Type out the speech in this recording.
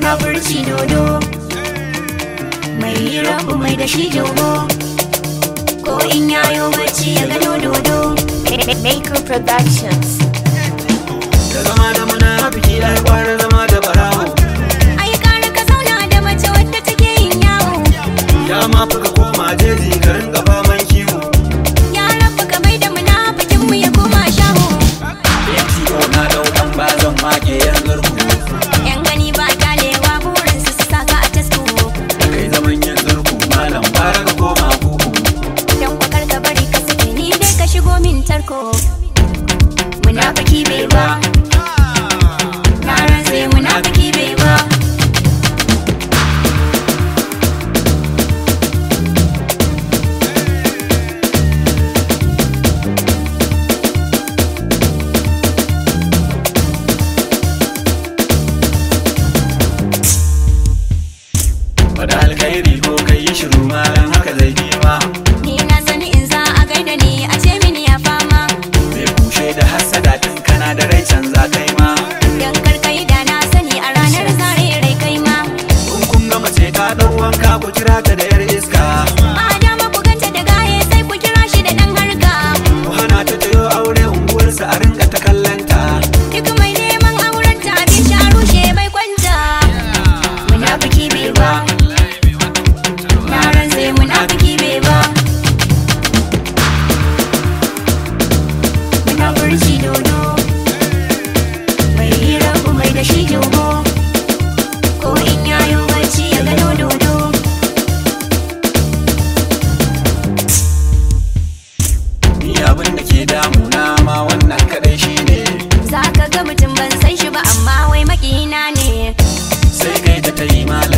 munafurci dodo mai rabu mai da shi jogo ko in yayo bacci ya gano dodo Maker Productions. da zama da munafiki ai kwara zama da barawo ai kara ka zauna da mace wadda take yin yawo ya ma fi ka koma jeji ka ringa faman kiwo ya rabu ka mai da munafikin mu ya koma shaho ATO na dau dan bazan wake yan zurku yan gani ba kyalewa burin su su saka a tasko da kai zaman yan zurku malam bara ka koma kuku dan kwakar ka bari ka sake ni dai ka shigo min tarko munafiki bai ba na rantse munafiki bai ba Wada alkhairi ko kai yi shiru malam haka zai ji ma ni na sani in za a gaida ni a ce mini ya fama mai kushe da hassada tun kana da rai canza kai ma dan karkai da na sani a ranar zare rai kai ma kun kun ga mace ta dau wanka ku kira ta da yar iska a dama ku ganta da gaye sai ku kira shi da dan harka ku hana ta tayo aure unguwarsa a rinka ta kallanta duk mai neman auren ta abin sha rushe bai kwanta munafiki bai ba na rantse munafiki bai ba munafurci dodo mai hira ku mai da shi jogo ko in yayo bacci ya gano dodo ni abin da ke damuna ma wannan kadai shine za ka ga mutum ban san shi ba amma wai makina ne sai kai ta tayi malam